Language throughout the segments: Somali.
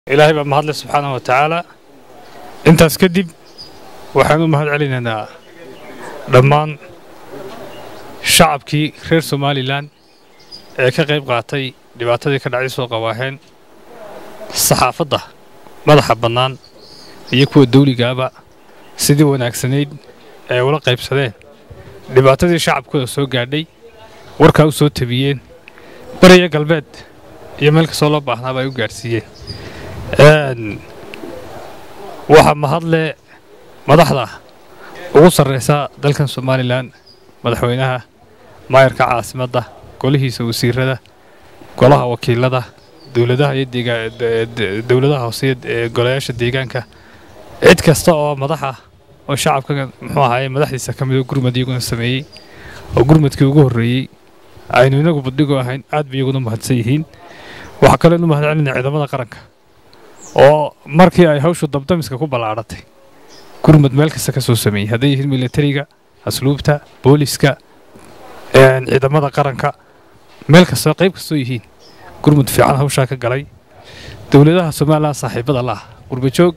ilaahay baa mahadle subxaanahu wa tacaala intaas kadib waxaan u mahad celinaynaa dhammaan shacabkii reer somalilan ee ka qayb qaatay dhibaatadii ka dhacday soo qawaaheen saxaafadda madaxa bannaan iyo kuwa dawligaaba sidii wanaagsanayd ee ula qaybsadeen dhibaatadii shacabkooda soo gaadhay warkaa u soo tabiyeen beriya galbeed iyo meel kastoo loo baahnaaba ay u gaadhsiiyeen waxaa mahadle madaxda ugu sarraysa dalkan somalilan madaxweynaha maayarka caasimadda golihiisa wasiirada golaha wakiilada dowladaha iyo dowladaha hoose ee golayaasha deegaanka cid kasta oo madaxa oo shacabka muxuu ahaaye madaxdiisa ka midoo gurmad iyaguna sameeyey oo gurmadkii ugu horreeyey aynu inagu badhigo ahayn aad bay iyaguna mahadsan yihiin waxaa kaloo inu mahad celinaya ciidamada qaranka oo markii ay hawshu dabdamiska ku ballaadhatay gurmad meel kasta ka soo sameeyey hadday yihiin militariga asluubta booliska ciidamada qaranka meel kastoo qayb kastoo yihiin gurmud fiican hawshaa ka galay dowladaha somalilan saaxiibada laah qurbajoog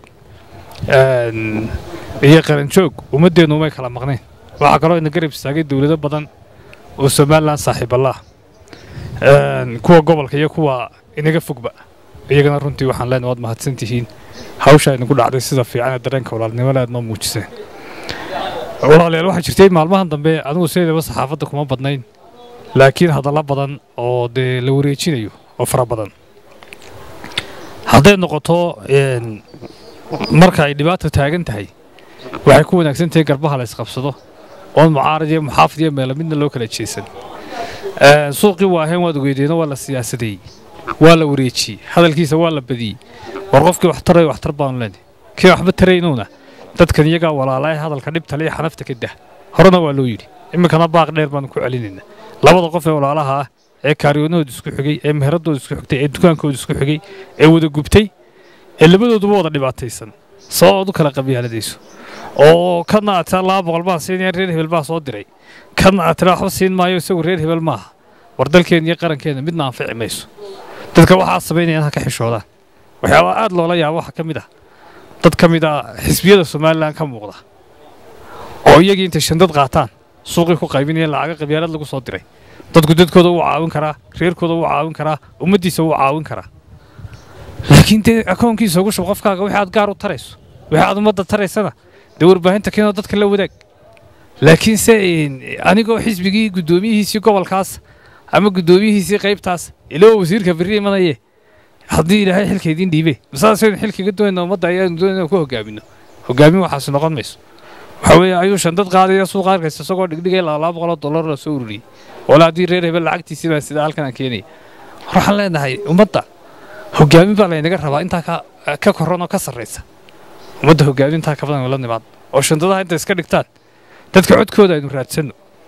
iyo qaranjoog ummaddeennu umay kala maqneen waxaa kaloo ina garab istaagay dowlado badan oo somalilan saaxiibalaah kuwa gobolka iyo kuwa inaga fogba iyagana runtii waxaan leenahay waad mahadsan tihiin hawsha inagu dhacday sida fiican ee dareenka walaalnimada aad noo muujiseen walaalayaal waxaa jirtay maalmahan dambe anigu sideedaba saxaafadda kuma badnayn laakiin hadallo badan oo dee la wareejinayo oo fara badan hadday noqoto marka ay dhibaata taagan tahay waxay ku wanaagsan tahay garbaha la isqabsado oon mucaarad iyo muxaafid iyo meelo midna loo kala jeesan suuqii waaheen waad ogeydeeno waa la siyaasadeeyey waa la wareejiyey hadalkiisa waa la badiyey war qofkii wax tarayo waxtar baanu leenahay kii waxba taraynuuna dadkan iyagaa walaalaa hadalka dhibtale iyo xanafta ka dah horena waa loo yidhi iminkana baaq dheer baanu ku celinaynaa labada qof ee walaalaha ah ee kaaryoonahooda isku xigay ee meheradooda isku xigtay ee dukaankooda isku xigay ee wada gubtay ee labadooduba wada dhibaataysan sababaad u kala qabyaaladayso oo kana aad tiraa laba boqol baan siinaya reer hebel baa soo diray kana aad tiraa waxba siin maayo isagu reer hebel maaha war dalkeen iyo qarankeena midna anfici mayso dadka waxaa samaynayaan ha ka xishoodaan waxyaabaa aad loola yaabo waxaa ka mid ah dad ka mid ah xisbiyada somalilan ka muuqda oo iyagii intay shandad qaataan suuqii ku qaybinayeen lacaga qabyaalad lagu soo diray dadku dadkooda wuu caawin karaa reerkooda wuu caawin karaa ummaddiisa wuu caawin karaa laakiin dee akoonkiisa ugu shub qofkaaga wixii aad gaar u tarayso wixii aad ummadda taraysana dee warbaahinta keenoo dadka la wadaag laakiin se anigoo xisbigii guddoomiyihiisii gobolkaas ama guddoomiyihiisii qaybtaas ilaa wasiirka berri imanaye haddii ilaahay xilka idiin dhiibe masaasaynu xilkaga doonayna ummadda ayaanu doonayna ku hogaamino hogaamin waxaasi noqon mayso waxa weeye ayuu shandad qaadaya suuqa arkaysa isagoo dhigdhigay laba boqoloo dollar la soo ururiyey wala haddii reer hebel lacagtiisii baa sida halkan aan keenaya waxaan leenahay ummadda hogaamin baa laynaga rabaa intaa ka koran oo ka sarraysa ummadda hogaamin intaa ka badan la nimaad oo shandadaha inta iska dhigtaan dadka codkooda aynu raadsanno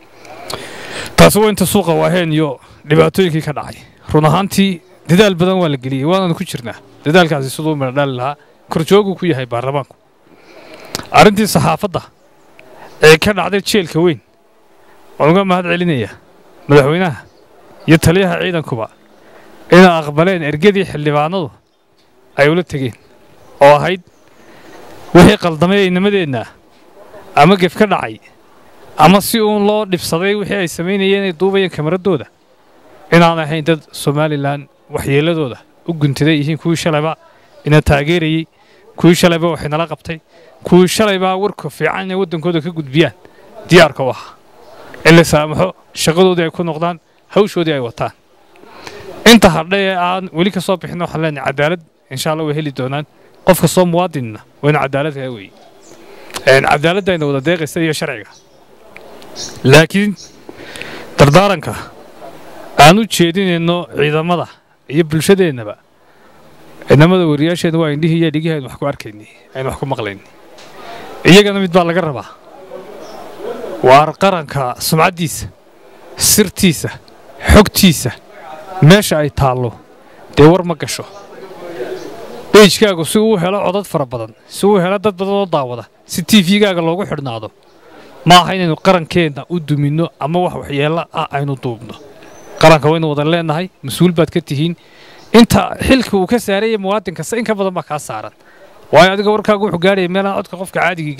taasi waa inta suuqa waaheen iyo dhibaatooyinkii ka dhacay run ahaantii dadaal badan waa la geliyey waananu ku jirnaa dadaalkaasi siduu midho dhali lahaa korjooguu ku yahay baarlamaanku arrintii saxaafadda ee ka dhacday jeelka weyn waan uga mahad celinayaa madaxweynaha iyo taliyaha ciidankuba inay aqbaleen ergadii xildhibaanadu ay ula tegeen oo ahayd wixii qaldamay aynimadeenna ama gef ka dhacay ama si uun loo dhibsaday wixii ay samaynayeen inay duubayeen kamaradooda inaan ahayn dad somalilan waxyeelladooda u guntaday yihiin kuwii shalayba ina taageerayey kuwii shalayba waxay nala qabtay kuwii shalaybaa warka fiican inay waddankooda ka gudbiyaan diyaarka u ahaa in la saamaxo shaqadoodii ay ku noqdaan hawshoodii ay wataan inta hadha ee aan weli ka soo bixin waxaan leenahay cadaalad insha allah way heli doonaan qof kastoo muwaadinna waa in cadaalad kaa weeye cadaaladda ayna wada deeqaysa iyo sharciga laakiin dardaaranka aan u jeedinayno ciidamada iyo bulshadeennaba ciidamada wariyaasheena waa indhihii iyo dhigihii aynu wax ku arkaynay aynu wax ku maqlaynay iyagana mid baa laga rabaa waar qaranka sumcaddiisa sirtiisa xogtiisa meesha ay taallo dee war ma gasho beijkaagu si uu helo codad fara badan si uu helo dad badan oo daawada si tifigaaga loogu xidhnaado ma aha inaynu qarankeenna u duminno ama wax waxyeello ah aynu duubno qaranka waynu wada leenahay mas-uul baad ka tihiin inta xilka uu ka saaraya muwaadin kasta in ka badan baa kaa saaran waayo adiga warkaagu wuxuu gaadhaya meelaan codka qofka caadigii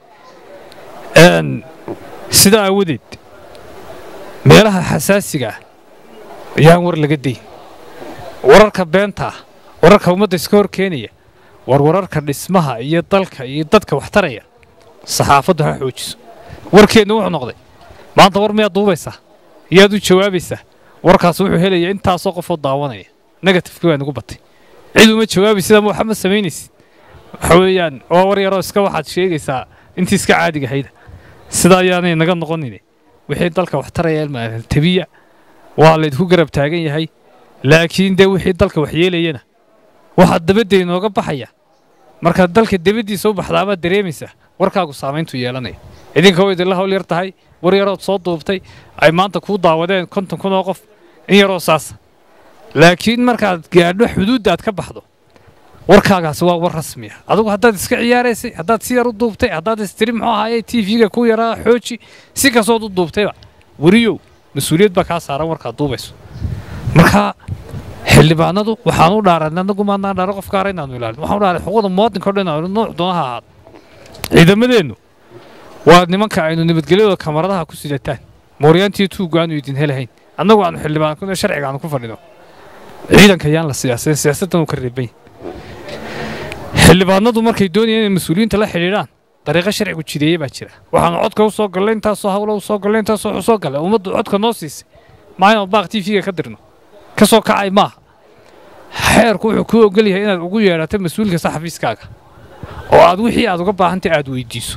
gaadhin sidaa aawadeed meelaha xasaasiga ah ayaan war laga dayn wararka beenta ah wararka ummadda iska hor keenaya war wararka dhismaha iyo dalka iyo dadka wax taraya saxaafaddu ha xoojiso warkeenna wuxuu noqday maanta war miyaad duubaysaa iyaad u jawaabaysaa warkaas wuxuu helaya intaasoo qofoo daawanaya negatifkii waa nagu batay cid uma jawaabaysid ama waxa ma samaynaysid waxa weeyaan waa war yaroo iska waxaad sheegaysaa intii iska caadiga hayda sida ayaanay naga noqonin wixii dalka wax taraya tabiya waa laydku garab taagan yahay laakiin dee wixii dalka wax yeelayana waxaa dabadda inooga baxaya markaad dalka dabaddiisa u baxdaabaad dareemaysaa warkaagu saamayntu yeelanaya idinka way idinla hawl yar tahay war yarood soo duubtay ay maanta kuu daawadeen konton kun oo qof in yaroo saasa laakiin markaad gaadho xuduudda aad ka baxdo warkaagaasi waa war rasmiya adigu haddaad iska ciyaaraysay haddaad si yar u duubtay haddaad istiri muxuu ahaaye t v-ga ku yaraa xooji si kastood u duubtayba weriyow mas-uuliyad baa kaa saaran warkaad duubayso marka xildhibaanadu waxaan u dhaaran anagu maadnaan dhaaro qof gaara inaanu ilaalin waxaan u dhaaray xuquuqda muwaadinka o dhan inaanu nooc doonaha ahaado ciidamadeennu waa nimanka aynu nabadgelyadooda kamaradaha ku sidataan mooryaantiyo tuugga aanu idin helahayn annagu aanu xildhibaan sharciga aanu ku fadhino ciidanka yaan la siyaasayn siyaasaddan uu ka reeban xildhibaanadu markay doonayaan inay mas-uuliyiinta la xidhiidhaan dariiqo sharcigu jideeye baa jira waxaanu codka u soo gallay intaasoo hawlo u soo gallay intaasoo wuxuu soo gallay ummaddu codka noo siisay maa inaan baaq t v-ga ka dirno ka soo kacay maaha xeerku wuxuu kuu ogol yahay inaad ugu yeedhato mas-uul kasta xafiiskaaga oo aad wixii aad uga baahantay aad weydiiso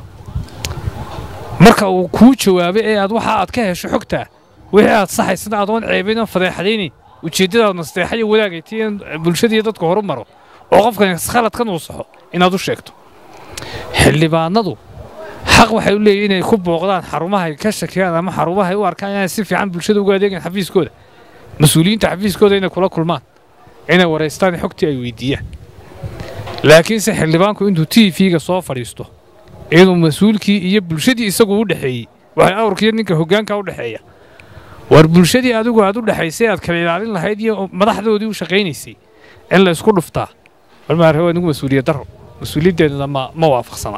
marka uu kuu jawaabay ee aad waxa aad ka hesho xogtaa wixii aad saxaysana adoon ceebayn oon fadeexadaynayn ujeeddadaad nasteexa iyo wadaagay tii in bulshadiiyo dadku horu maro oo qofkan khaladkan uu saxo inaad u sheegto xildhibaanadu xaq waxay u leeyihin inay ku booqdaan xarumahay ka shakiyaan ama xarumahay u arkaan inay si fiican bulshada uga adeegaan xafiiskooda mas-uuliyiinta xafiiskooda inay kula kulmaan inay waraystaan xogtii ay weydiiyaan laakiinse xildhibaanku intuu t v-ga soo fadhiisto inuu mas-uulkii iyo bulshadii isagu u dhexeeyey waxay awrkiiyo ninka hoggaanka u dhexeeya war bulshadii adigu aad u dhexaysay aad kala ilaalin lahayd iyo madaxdoodii u shaqaynaysay in la isku dhuftaa warmaare waa nigu mas-uuliyad daro mas-uuliyaddeennana ma ma waafaqsana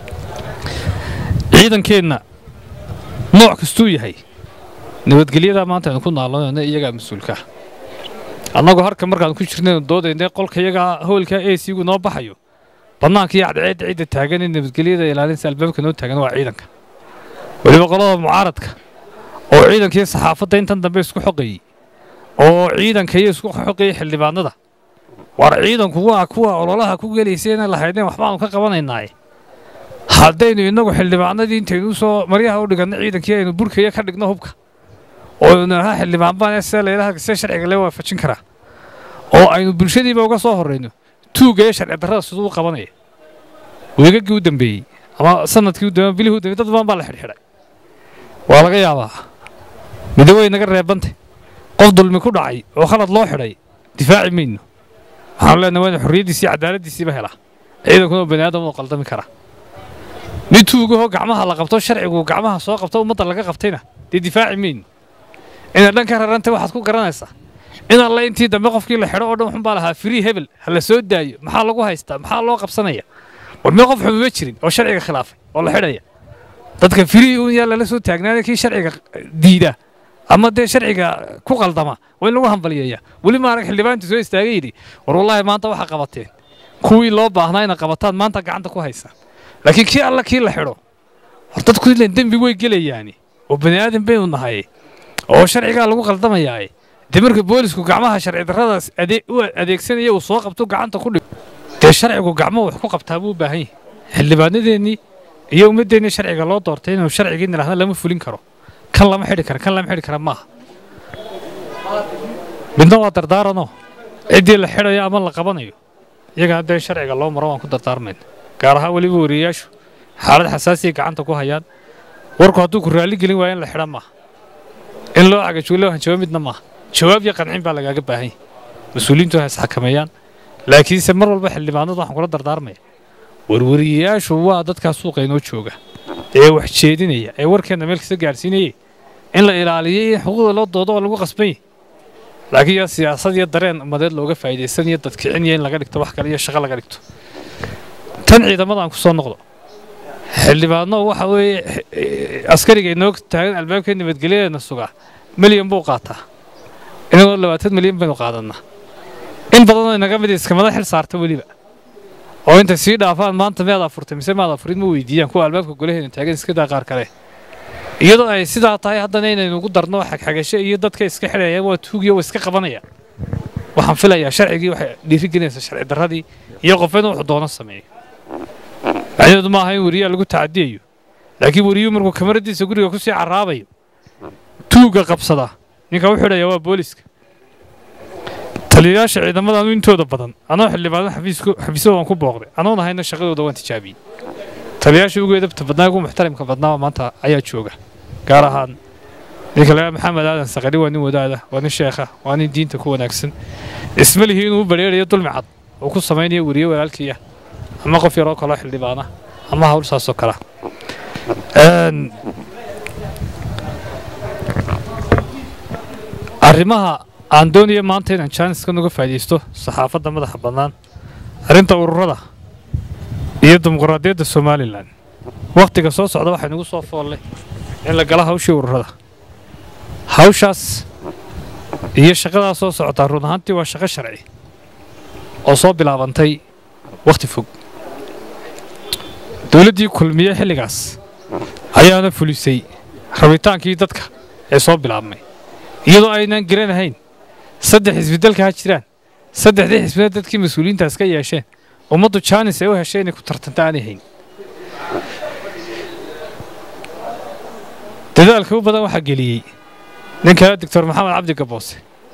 ciidankeenna nooc kastuu yahay nabadgelyadaa maanta aynu ku naalonayno iyagaa mas-uulkaa annagoo harka markaan ku jirnaynu doodaynay qolka iyagaa hoolka a c gu noo baxayo bannaanka iyo cadceedda cidda taagan ee nabadgelyada ilaalinsa albaabka noo taagan waa ciidanka weliba qolada mucaaradka oo ciidanka iyo saxaafadda intan dambe isku xoqayey oo ciidanka iyo isku xoqayey xildhibaanada war ciidanku waa kuwa ololaha ku gelaysay inay lahaydeen waxbaanu ka qabanaynaaye haddaynu innagu xildhibaanadii intaynu usoo maryaha u dhiganno ciidankii aynu burkaya ka dhigno hubka oo naha xildhibaan baan see laylaha see sharciga lee waafajin karaa oo aynu bulshadiiba uga soo horrayno tuugga iyo sharci darrada siduu u qabanaya weegagii u dambeeyey ama sanadkii u dambeeyey bilihii u dambeeyey dad badan baa la xidhxidhay waa laga yaabaa midowey naga reebantay qof dulmi ku dhacay oo khalad loo xidhay difaaci mayno waxaanu leenahay waa inu xorriyaddiisi iyo cadaaladdiisiiba helaa ciidankuna oo bani aadam u qaldami karaa mid tuugahoo gacmaha la qabto sharcigu gacmaha soo qabto ummadda laga qabtayna dee difaaci mayno inaad dhan ka rarantay waxaad ku garanaysaa in alle intii dambe qofkii la xidho oo dhan wuxuunbaa lahaa firii hebel ha la soo daayo maxaa lagu haystaa maxaa loo qabsanaya war mee qof xumuma jirin oo sharciga khilaafay oo la xidhaya dadka firii uun yaa lala soo taagnaada kii sharciga diida ama dee sharciga ku qaldama waa in lagu hambaliyeeya weli ma arag xildhibaantu soo istaagay yidhi war wallaahi maanta waxaa qabateen kuwii loo baahnaa inay qabataan maanta gacanta ku haysaan laakiin kii alla kii la xidho war dadku ileen dembi way gelayaani oo bani aadan baynu nahay oo sharcigaa lagu qaldamayaaye dee marka boolisku gacmaha sharci darradaas u adeegsanaya uu soo qabto gacanta ku dhig dee sharcigu gacmo wax ku qabtaa buu u baahan yahay xildhibaanadeennii iyo ummaddeennii sharciga loo doortay inuu sharcigii nidhahda lama fulin karo kan lama xidhi kara kan lama xidhi kara maaha midna waa dardaaranoo ciddii la xidhayo ama la qabanayo iyaga haddee sharciga loo maro waan ku dardaarmayna gaar ahaan weliba wariyayaashu xaalad xasaasiya gacanta ku hayaan warku hadduu ku raalli gelin waayo in la xidha maaha in loo cagajuulo hanjabo midna maaha jawaab iyo qancin baa lagaaga baahan yahay mas-uuliyiintu ha isxakameeyaan laakiinse mar walba xildhibaanadu waxaan kula dardaarmaya warwariyayaashu waa dadkaa suuqa inoo jooga ee wax jeedinaya ee warkeenna meel kasta gaadhsiinayay in la ilaaliyo in xuquuqda loo doodo oo lagu qasban yahy laakiin yaa siyaasad iyo dareen ummadeed looga faa'iidaysan iyo dadkicin iyo in laga dhigto wax kale iyo shaqo laga dhigto tan ciidamadan ku soo noqdo xildhibaano waxa weeye askariga inoo taagan albaabka nabadgelyadeena sugaa milyan buu qaataa inagoo labaatan milyan baynu qaadanaa in badanoo inaga mid iskamada xil saarta weliba oo intay sii dhaafaan maanta miyaad afurtay mise maad afurid ma weydiiyaan kuwa albaabka golaheena taagan iska daa qaar kale iyadoo ay sidaa tahay haddana inaynu ugu darno xagxagasho iyo dadka iska xidhayaan waa tuugiyo waa iska qabanaya waxaan filayaa sharcigii waxay dhiirigelinaysa sharci darradii iyo qofeed wuxuu doono sameeyo macnaheedu maaha in weriyaa lagu tacadiyayo laakiin weriyuu markuu kamaradiisa guriga kusii caraabayo tuugga qabsada ninka u xidhaya waa booliska taliyayaasha ciidamadaanu intooda badan anoo xildhibaano xafiisyadoodan ku booqday anoon ahayna shaqadooda waan tijaabiyey taliyayaasha ugu edabta badnaa ugu muxtarimka badnaa maanta ayaa jooga gaar ahaan ninka lagaa maxamed aadan saqari waa nin wadaada waa nin sheekha waa nin diinta ku wanaagsan isma lihi inuu u badheerayo dulmi cad uu ku samaynayo weriye walaalkiiya ama qof yaroo kaloo xildhibaana ama hawl saasoo kala arrimaha aan doonaya maanta inaan jaaniskan uga faa'iidaysto saxaafadda madaxa bannaan arrinta ururada iyo dimuqraadiyadda somalilan wakhtiga soo socda waxaa nagu soo foollay in la gala hawshii ururada hawshaas iyo shaqadaa soo socotaa run ahaantii waa shaqo sharci oo soo bilaabantay wakhti fog dowladdii kulmiye xilligaas ayaana fulisay rabitaankii dadka ee soo bilaabmay iyadoo aynaan garanahayn saddex xisbidalka ha jiraan saddexdii xisbina dadkii mas-uuliyiintaas ka yeesheen ummaddu jaanis ay u heshay inay ku tartanta aanay hayn dadaalka u badan waxaa geliyey ninka doctor maxamed cabdi gaboose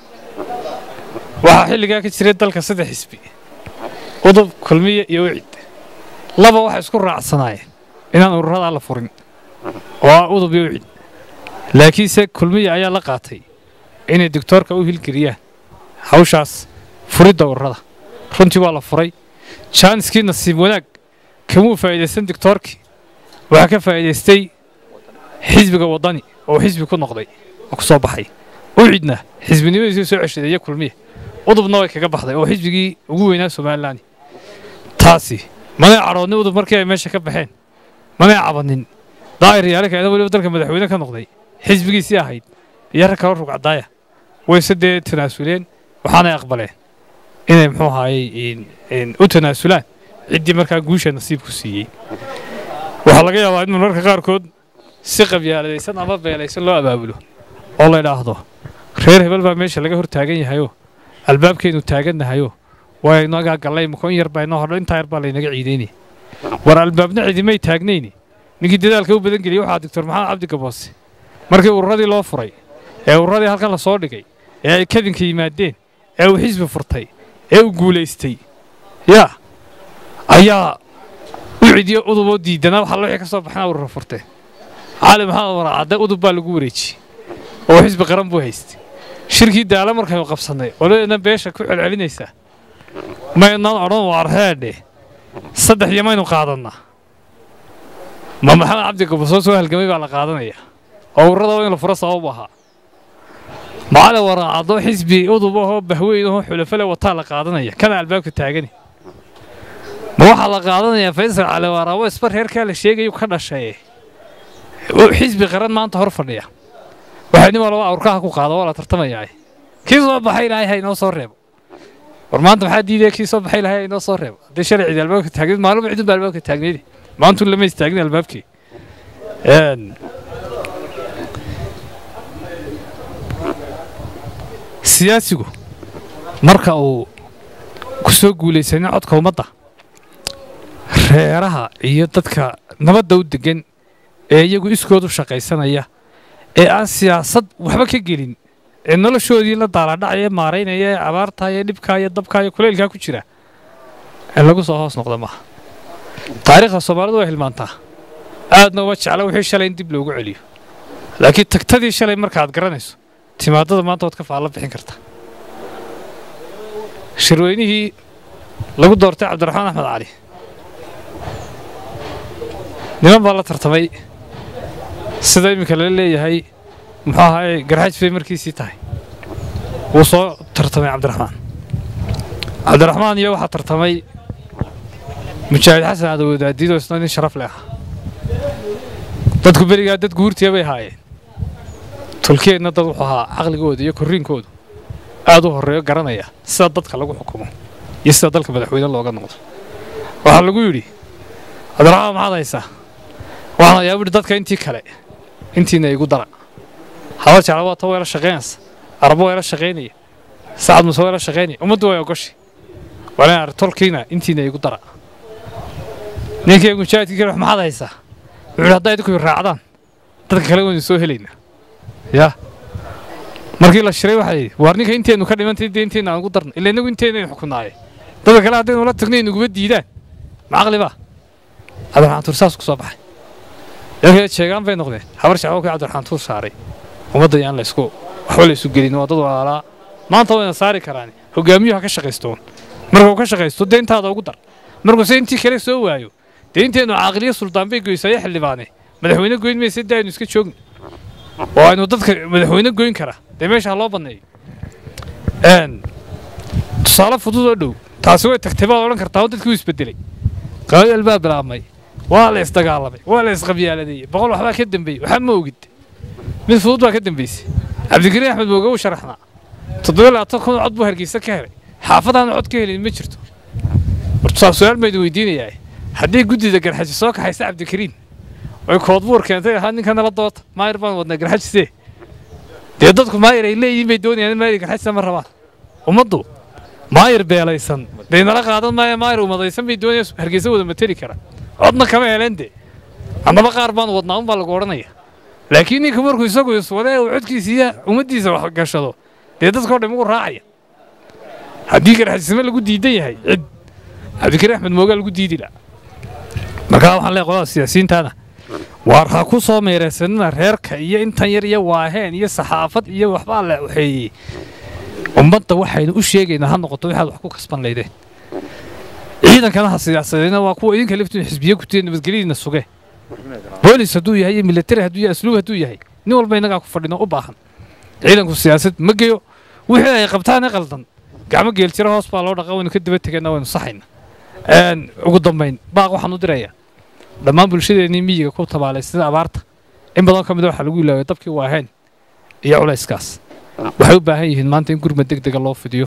waxaa xilligaa ka jiray dalka saddex xisbi udub kulmiye iyo wicid laba waxay isku raacsanaayeen inaan ururadaa la furin oo ah udub iyo wicid laakiinse kulmiye ayaa la qaatay inay doctoorka u hilgeliyaan hawshaas furidda ururada runtii waa la furay jaaniskii nasiib wanaag kamuu faa'iidaysan doctoorkii waxaa ka faa'iidaystay xisbiga waddani oo xisbi ku noqday oo ku soo baxay ucidna xisbinimadiisii soo ceshaday iyo kulmiye udubna way kaga baxday oo xisbigii ugu weynaa somalilan taasi manay cadhoodnin udub markii ay meesha ka baxeen manay cabannin daa'ir yaalikaena weliba dalka madaxweyne ka noqday xisbigiisii ahayd iyo rag kaloo rugcadaaya wayse dee tanaasuleen waxaanay aqbaleen inay muxuu ahaayey u tanaasulaan ciddii markaa guusha nasiibku siiyey waxaa laga yaabaa in mararka qaarkood si qabyaaladaysan ama beelaysan loo abaabulo oo la idhaahdo reer hebel baa meesha laga hor taagan yahayoo albaabkeennu taagannahayo waa inagaa gallay makoon yar baa inoo hodho intaa yar baa laynaga ciidaynaya war albaabna cidimay taagnayni ninkii dadaalka u badan geliyey waxaa doctor maxamed cabdi gaboose markii ururadii loo furay ee ururadii halkan la soo dhigay ee ay kadinka yimaadeen ee uu xisbi furtay ee uu guulaystay yaa ayaa u cidiyo uduboo diidanaa waxa wixii ka soo baxnaa urura furteen cali maxamed waracadde udub baa lagu wareejiyey oo xisbi qaran buu haystay shirkii daala markaynu qabsannay qoladeedna beesha ku celcelinaysaa maynaan odhan waarheedhe saddex iyo maynu qaadannaa ma maxamed cabdi gabasoo soo halgamay baa la qaadanaya oo ururada in la furo sabab ahaa macali waraacadoo xisbi udub ahoo bahweyn ahoo xulafale wataa la qaadanaya kana albaabka taagani ma waxaa la qaadanayaa faysal cali waraabo isbar reerkaa la sheegayu ka dhashaye xisbi qaran maanta hor fadhiya waxay nin walba awrkaha ku qaado waa la tartamayaa kii soo baxay ilaahay ha inoo soo reebo war maanta maxaa diidaya kii soo baxay ilaahay ha inoo soo reebo haddii shalay cidi albaabka taagneed maalmo cidun baa albaabka taagneydi maantun lama istaagin albaabkii siyaasigu marka uu ku soo guulaysanin codka ummadda reeraha iyo dadka nabadda u deggan ee iyagu iskoodu shaqaysanaya ee aan siyaasad waxba ka gelin ee noloshoodii la daalaadhacaya maaraynaya ee abaartaa iyo dhibkaa iyo dabkaa iyo kuleylkaa ku jira in lagu soo hoos noqda maaha taariikhda soomaalidu way hilmaantaa aadna uma jecla wixii shalay in dib loogu celiyo laakiin tagtadii shalay markaaad garanayso timaadada maanta waad ka faalla bixin karta shirweynihii lagu doortay cabdiraxmaan axmed cali niman baa la tartamay sida iminka lala leeyahay muxuu ahaay garxaaj bay markiisii tahay wuu soo tartamay cabdiraxmaan cabdiraxmaan iyo waxaa tartamay mujaahid xasan adawadaadiidoo isna nin sharaf leh ah dadku berigaa dad guurtiya bay haayeen tulkeedna dad wuxuu ahaa caqligooda iyo korriinkoodu aad u horreeyo garanaya sida dadka lagu xukumo iyo sida dalka madaxweyne looga noqdo waxaa lagu yidhi cabdiraxmaan maxaad haysaa waxaan hayaa buhi dadka intii kale intiina igu dara habar jecla waa ta weela shaqaynaysa arabo weela shaqaynaya sacad muse weela shaqaynaya ummaddu way ogoshi walaan tolkiina intiina igu dara ninkii mujaahidkii kale maxaad haysaa wuxuu yidhi hadday idinku raacdaan dadka kale waynu soo helaynaa yaa markii la shiray waxaa yidhi waar ninka inteennu ka dhimantay dee inteenna aan ugu darna ila innagu inteenaynu xukunnaaye dadka kale haddaynu la tagno inaguma diidaan ma caqli baa cabdiraxmaan tuur saas ku soo baxay iyankee sheegaan bay noqdeen habar shacbo kii cabdiraxmaan tuur saaray ummadda yaan la isku waxba la isu gelin waa dad walaalaa maanta wayna saari karaan hogaamiyuhu ha ka shaqaystoon markuu ka shaqaysto dee intaada ugu dar markuuse intii kale soo waayo dee inteennu caaqiliyo suldaan bay goysaya xildhibaane madaxweyne goyn maysa dee aynu iska joogno oo aynu dadka madaxweyne goyn kara dee meesha ha loo banneeyo tusaale fudud oo dhow taasi way tagtay baad odhan kartaa oo dadkii u isbedelay qabayal baa bilaabmay waa la isdagaalamay waa la isqabyaaladeeyey boqol waxbaa ka dambeeyey waxba ma ogid mid fudud baa ka dambeysay cabdikariin axmed mooge wuu sharaxnaa toddoba labaatan kun cod buu hargeysa ka helay xaafadaana cod ka helin ma jirto horta su-aal baydu weydiinayaa haddii guddida garxaji soo kaxaysa cabdikariin oy koodbuur keentay ahaa ninka nala doota maayir baan wadnaa garxajisee dee dadku maayir ay leeyihiin bay doonayaan in maayir garxajisa ma rabaan ummaddu maayir beelaysan dee nala qaadan maaya maayir umadaysan bay doonayaan hargeysa wada mateli kara codna kama heleen de annaba qaar baan wadnaa unbaa lagu odhanaya laakiin ninka markuu isagu iswade uu codkiisiiya ummaddiisa wax gashado dee dadkao dhan ugu raacaya haddii garxajisnimo lagu diidan yahay cid cabdikariin axmed moogaa lagu diidi laha markaa waxaan leeyahay qolada siyaasiyiintaana waar ha ku soo meeraysanina reerka iyo intan yar iyo waaheen iyo saxaafad iyo waxbaa la waxeeyey ummadda waxaynu u sheegaynaa ha noqoto waxaad wax ku kasban laydeen ciidankana ha siyaasadeyna waa kuwa idinka laftiin xisbiye kutiya nabadgelyadiina suge boolis hadduu yahay iyo militari hadduu yahay asluub hadduu yahay nin walba innagaa ku fadhino u baahan ciidanku siyaasad ma geyo wixii ay qabtaane qaldan gacmo geeljira hoos baa loo dhaqa waynu ka daba tegayna waynu saxayna ugu dambayn baaq waxaan u dirayaa dhammaan bulshadeennii miyiga ku tabaalay sida abaarta in badan ka mid a waxaa lagu ilaaway dabkii waaheen iyo culayskaas waxay u baahan yihiin maanta in gurmad deg dega loo fidiyo